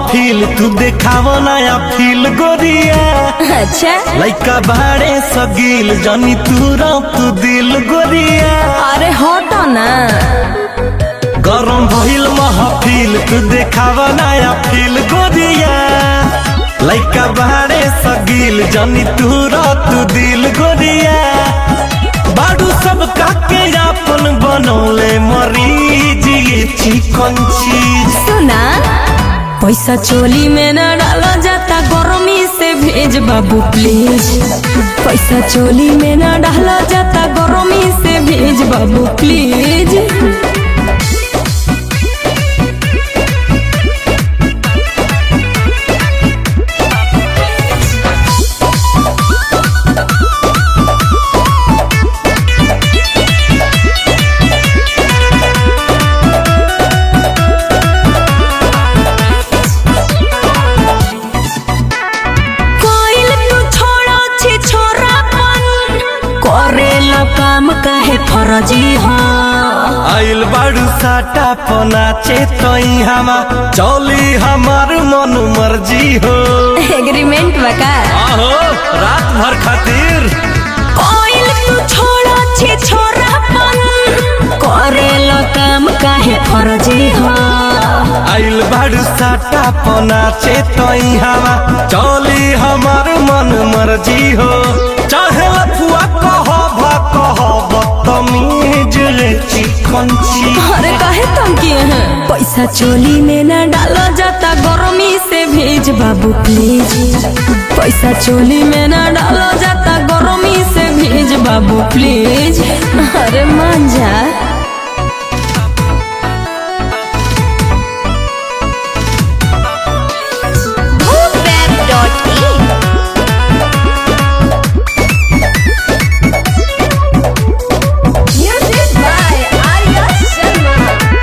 महफिल तू देखाव नया फील गोरिया अच्छा लइका बाड़े सगील जनी तू तू दिल गोरिया अरे हटो ना गरम भइल महफिल तू देखाव नया फील गोरिया लइका बाड़े सगील जनी तू तू दिल गोरिया बाडू सब काके अपन बनौले मरीज ये चिकन चीज सुना पैसा चोली में न डाला जाता गर्मी से भेज बाबू प्लीज पैसा चोली में न डाला जाता गर्मी से भेज बाबू प्लीज कोइल तू छोड़ो छी छोरापन करेला काम काहे फरजी हाँ आइल बाड़ू साटा पनाचे तई हमा चौली हमार मन मर्जी हो एग्रीमेंट बका आहो रात भर खातिर कोइल तू छोड़ो छी छोरापन करेला काम काहे फरजी हाँ आइल बाड़ू साटा पनाचे तई हमा चौली हमार मन मर्जी हो चाहे लफुआ कह भा कह बदतमीज रे चिकन ची अरे काहे तुम किए हैं पैसा चोली में न डाला जाता गर्मी से भेज बाबू प्लीज पैसा चोली में न डाला जाता गर्मी से भेज बाबू प्लीज अरे मान जा Web.in Music by Arya Sharma.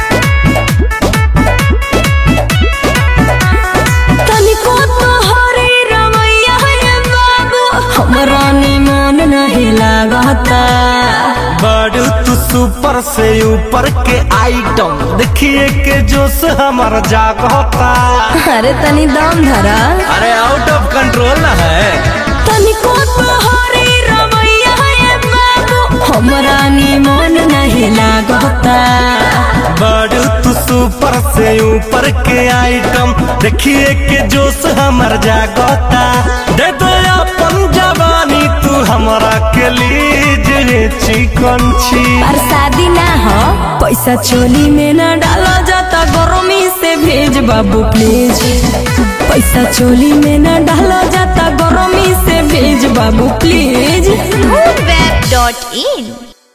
तनिको तो हरे रमैया है बाबू हमरा निमन नहीं लागता बड़ू तू सुपर से ऊपर के आइटम देखिए के जोश हमार जागता अरे तनी दम धरा अरे आउट ऑफ कंट्रोल ना है तनिको तोहरे रवैया है बाबू हमरा निमन नहीं लागता बड़ू तू सुपर से ऊपर के आइटम देखिए के जोश हमार जागता दे दो अपन जवानी तू हमरा के लीज रे चिकन छी पर शादी ना हो पैसा चोली में ना डाला जाता गर्मी से भेज बाबू प्लीज पैसा चोली में ना डाला जाता गर्मी से भेज बाबू प्लीज Web.in